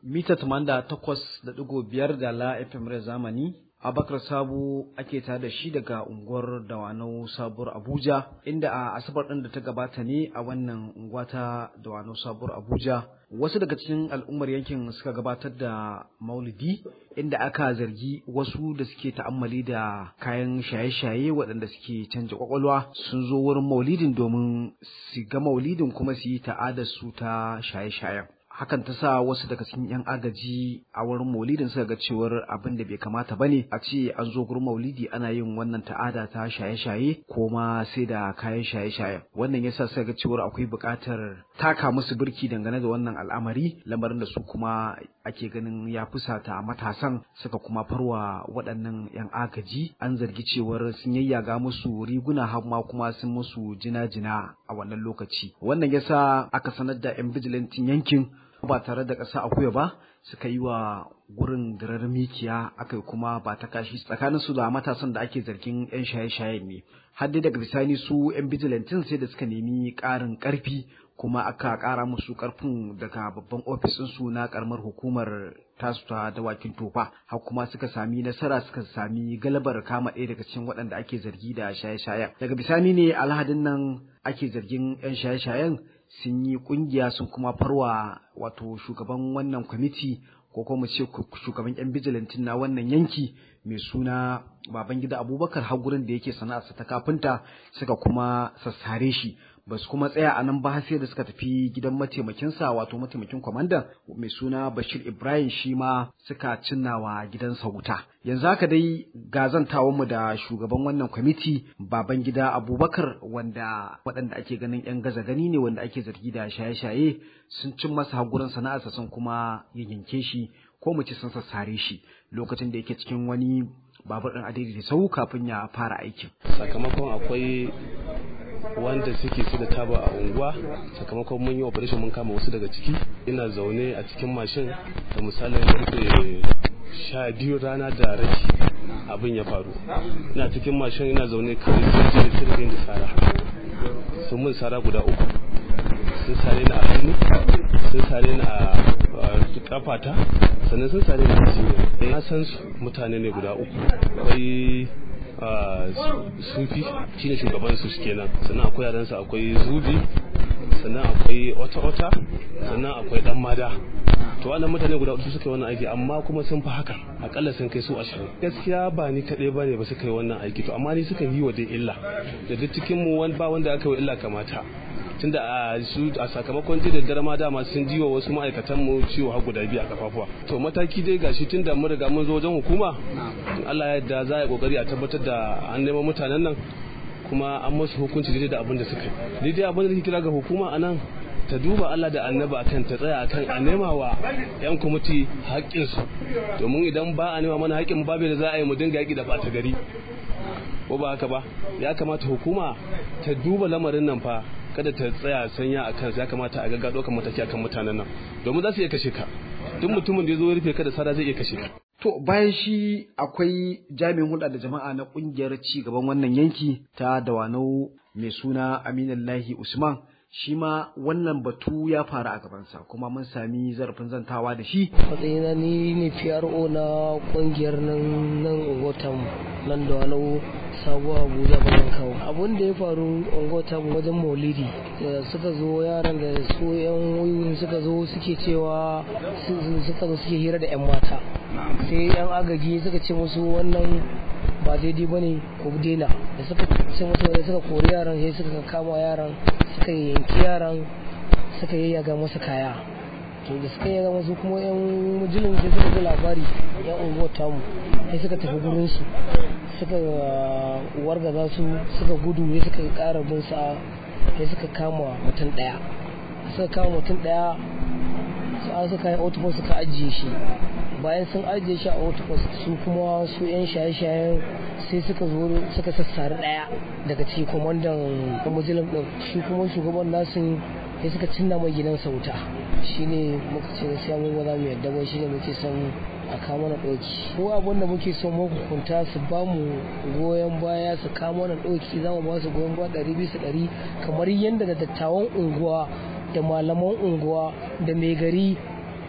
mita 88.5 da la FM zamani Abakar Sabo ake ta da shi daga unguwar Dawanau Sabuwar Abuja inda a asabar ɗin da ta gabata ne a wannan unguwa ta Dawanau Sabuwar Abuja wasu daga cikin al'ummar yankin suka gabatar da maulidi inda aka zargi wasu da suke ta'ammali da kayan shaye-shaye waɗanda suke canja kwakwalwa sun zo wurin maulidin domin su ga maulidin kuma su yi ta'adar su ta shaye-shayen hakan ta sa wasu daga cikin 'yan agaji a wurin maulidin suka ga cewar abin da bai kamata bane a ce an zo gurin maulidi ana yin wannan ta'ada ta shaye-shaye ko ma sai da kayan shaye-shaye wannan yasa suka ga cewar akwai buƙatar taka musu birki dangane da wannan al'amari lamarin da su kuma ake ganin ya fusata matasan suka kuma farwa waɗannan 'yan agaji an zargi cewar sun yayyaga musu riguna har ma kuma sun musu jina-jina a wannan lokaci wannan yasa aka sanar da 'yan bijilantin yankin ba tare da ƙasa akuya ba suka yi wa gurin dirar mikiya aka kuma ba ta kashi tsakanin su da matasan da ake zargin 'yan shaye-shayen ne har dai daga bisani su 'yan bijilantin sai da suka nemi ƙarin ƙarfi kuma aka ƙara musu ƙarfin daga babban ofisin su na ƙaramar hukumar tasu ta dawakin tofa har kuma suka sami nasara suka sami galabar kama ɗaya daga cikin waɗanda ake zargi da shaye-shayen daga bisani ne alhadin nan ake zargin 'yan shaye-shayen sun yi kungiya sun kuma farwa wato shugaban wannan kwamiti ko kuma ce shugaban yan bijilantin na wannan yanki mai suna babangida abubakar har gurin da yake sana'arsa ta kafinta suka kuma sassare shi ba su kuma tsaya a nan ba sai da suka tafi gidan mataimakinsa wato mataimakin kwamandan mai suna bashir ibrahim shi ma suka cinnawa gidansa wuta yanzu haka dai gazantawan mu da shugaban wannan kwamiti baban gida abubakar wanda waɗanda ake ganin yan gaza gani ne wanda ake zargi da shaye-shaye sun cin masa hagurin sana'arsa sun kuma yanke shi ko mu ci sun sassare shi lokacin da yake cikin wani babur ɗin adadi da sau kafin ya fara aikin sakamakon akwai wanda suke su da taba a unguwa sakamakon mun yi operation mun kama wasu daga ciki ina zaune a cikin mashin da misalin karfe sha biyu rana da raki abin ya faru ina cikin mashin ina zaune kawai sai ce sirrin da sara sun mun sara guda uku sun sare ni a hannu sun sare ni a kafata sannan sun sare ni a cinya na san su mutane ne guda uku akwai sufi shine shugaban su kenan sannan akwai yaransa akwai zubi sannan akwai wata-wata sannan akwai dan mada to wannan mutane guda uku suka yi wannan aiki amma kuma sun fi haka akalla sun kai su ashirin gaskiya ba ni kaɗai ba ne ba suka yi wannan aiki to amma ni suka yi wa dai illa da duk cikin mu ba wanda aka yi illa kamata tunda a su a sakamakon ji da dare ma dama sun jiwa wasu ma'aikatan mu ciwo har guda biyu a kafafuwa to mataki dai gashi tunda mun riga mun zo wajen hukuma Allah ya yarda za a yi kokari a tabbatar da an neman mutanen nan kuma an musu hukunci daidai da abin da suka yi daidai abin da nake kira ga hukuma anan ta duba Allah da annaba akan ta tsaya akan a nema wa yan kwamiti haƙƙinsu domin idan ba a nema mana haƙƙin mu babu da za a yi mu dinga yaƙi da ɓata gari ko ba haka ba ya kamata hukuma ta duba lamarin nan fa kada ta tsaya sanya a kansa ya kamata a gagga ɗaukar mataki akan mutanen nan domin za su iya kashe ka duk mutumin da ya zo ya rufe ka da sada zai iya kashe ka To bayan shi akwai jami'in hulɗa da jama'a na ƙungiyar ci gaban wannan yanki ta Dawanau mai suna Aminallahi Usman shi ma wannan batu ya faru a gabansa kuma mun sami zarafin zantawa da shi. Matsayina ni ne PRO na ƙungiyar nan nan Ungotam nan Dawanau sabuwa Abuja bayan kawo. Abun da ya faru Ungotam wajen Maulidi suka zo yaran da su yan wuyin suka zo suke cewa suka zo suke hira da 'yan mata. sai yan agaji suka ce musu wannan ba daidai ba ne ku daina da suka ce musu da suka kori yaran sai suka kama yaran suka yanki yaran suka yayyaga masa kaya to da suka yayyaga masu kuma yan mujilin sai suka ji labari yan unguwar tamu sai suka tafi gurin su suka wargaza su suka gudu sai suka kara bin sa sai suka kama mutum daya suka kama mutum daya sai suka yi autobus suka ajiye shi bayan sun ajiye shi a autobus su kuma su yan shaye-shayen sai suka zo suka sassari daya daga ciki kwamandan muslim din shi kuma shugaban nasu sai suka cinna mai gidan sauta shine muka ce sai mun ba za mu yadda ba shine muke son a kama na ɗauki ko abin da muke son mahukunta su ba mu goyon baya su kama na ɗauki za mu ba su goyon baya ɗari bisa ɗari kamar yadda da dattawan unguwa da malaman unguwa da mai gari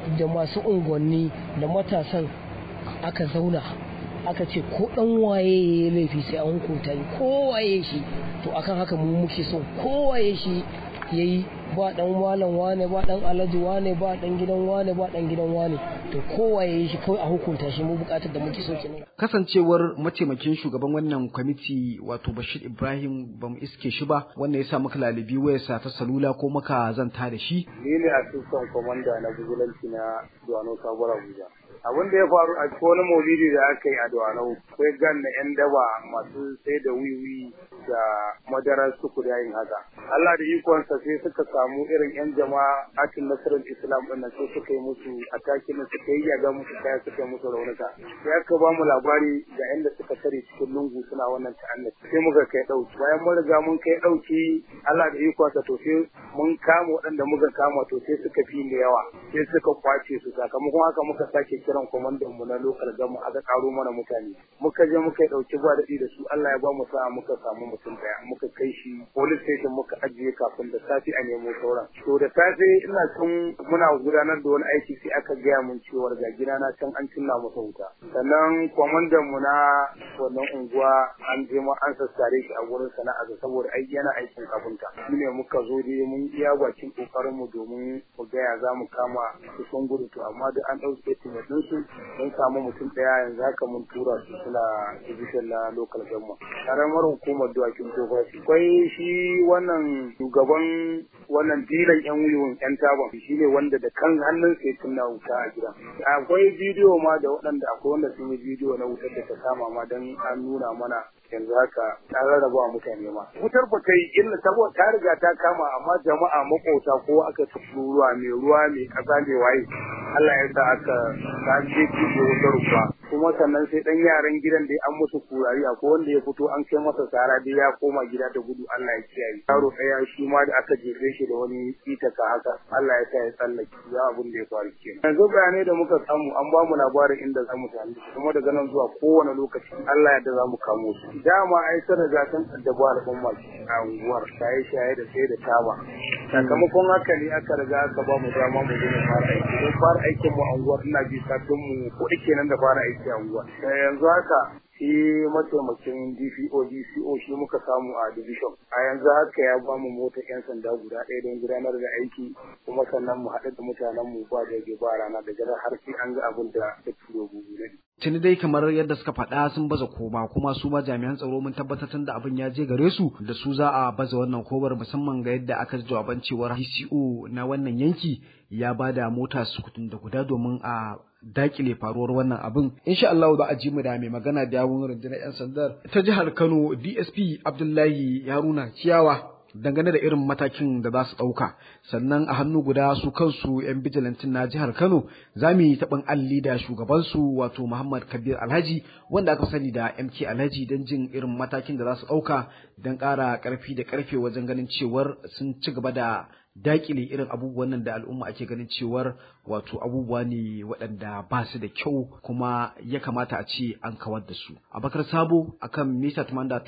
da masu unguwanni da matasan aka zauna aka ce ko dan waye ya laifi sai an hukunta shi ko waye shi to akan haka mu muke so ko waye shi yayi ba dan malam wane ba dan alhaji wane ba dan gidan wane ba dan gidan wane to kowa ya yi shi kawai a hukunta shi mu bukatar da muke so kenan kasancewar mataimakin shugaban wannan kwamiti wato Bashir Ibrahim bamu iske shi ba wanda ya sa muka lalibi wayarsa ta salula ko muka zanta da shi ni ne assistant commander na vigilanti na Duwano Sabuwar Abuja abin da ya faru a cikin wani maulidi da aka yi a Duwano akwai gan na yan daba masu sai da wiwi da madarar suku da yin haka Allah da ikonsa sai suka samu irin yan jama'a akin nasarar Islam din sai suka yi musu atakin suka yi yaga musu kaya suka yi musu raunuka sai aka ba mu labari ga inda suka tare cikin lungu suna wannan ta'annaci sai muka kai dauki bayan mun riga mun kai dauki Allah da ikonsa to sai mun kama waɗanda muka kama to sai suka fi da yawa sai suka kwace su sakamakon haka muka sake kiran kwamandan mu na lokal gama aka karo mana mutane muka je muka dauki ba daɗi da su Allah ya ba mu sa'a muka samu mutum daya muka kai shi police station muka ajiye kafin da safe a nemo sauran to da safe ina tun muna gudanar da wani aiki sai aka gaya mun cewa ga gidana can an cinna masa wuta sannan kwamandan mu na wannan unguwa an je ma an sassare shi a gurin sana'a saboda aiki yana aikin kafinta shine muka zo dai mun iya bakin kokarin mu domin mu gaya za mu kama su sun gudu to amma duk an ɗauke statement din su mun samu mutum ɗaya yanzu haka mun tura su suna division na local government karamar hukumar dawakin tofa akwai shi wannan shugaban wannan dilan yan wiwon yan taban shi ne wanda da kan hannun sai tunna wuta a gida akwai bidiyo ma da waɗanda akwai wanda sun yi bidiyo na wutar da ta kama ma don an nuna mana yanzu haka ta rarraba wa mutane ma wutar ba ta yi illa saboda ta riga ta kama amma jama'a makota ko aka tafi ruwa mai ruwa mai kasa mai waye Allah ya sa aka ta je ki wutar ruwa kuma sannan sai dan yaran gidan da an musu kurari akwai wanda ya fito an kai masa sara dai ya koma gida da gudu Allah ya kiyaye yaro ɗaya shi ma da aka jefe shi da wani itaka haka Allah ya sa ya tsallake ya abun da ya faru kenan yanzu bayanai da muka samu an ba mu labarin inda za mu tafi kuma daga nan zuwa kowane lokaci Allah ya da za mu kamo su dama ai sun riga sun addabu al'umma a unguwar shaye-shaye da sai da taba sakamakon haka ne aka riga aka ba mu dama mu zo mu fara aiki don fara aikin mu a unguwar ina ji satin mu kuɗi kenan da fara aiki a unguwar yanzu haka shi mataimakin DPO DCO shi muka samu a division a yanzu haka ya ba mu motar yan sanda guda ɗaya don gudanar da aiki kuma sannan mu haɗu da mutanen mu ba da ba rana da jira har sai an ga abin da ya turo gugu ne tuni dai kamar yadda suka faɗa sun baza koma kuma su ma jami'an tsaro mun tabbatar da abin ya je gare su da su za a baza wannan kobar musamman ga yadda aka ji jawaban cewar DCO na wannan yanki ya ba da mota sukutun da guda domin a dakile faruwar wannan abin insha Allah za a ji mu da mai magana da yawun rundunar yan sandar ta jihar Kano DSP Abdullahi Haruna Ciyawa dangane da irin matakin da za su ɗauka sannan a hannu guda su kansu 'yan bijilantin na jihar kano za mu yi taɓin alli da shugabansu wato muhammad kabir alhaji wanda aka sani da mk alhaji don jin irin matakin da za su ɗauka don ƙara ƙarfi da ƙarfe wajen ganin cewar sun ci gaba da dakile irin abubuwan nan da al'umma ake ganin cewar wato abubuwa ne waɗanda ba su da kyau kuma ya kamata a ce an kawar da su abakar sabo akan mita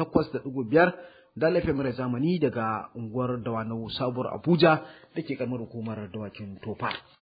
88.5 da laifin mara zamani daga unguwar dawanau sabuwar abuja da ke kamar hukumar dawakin tofa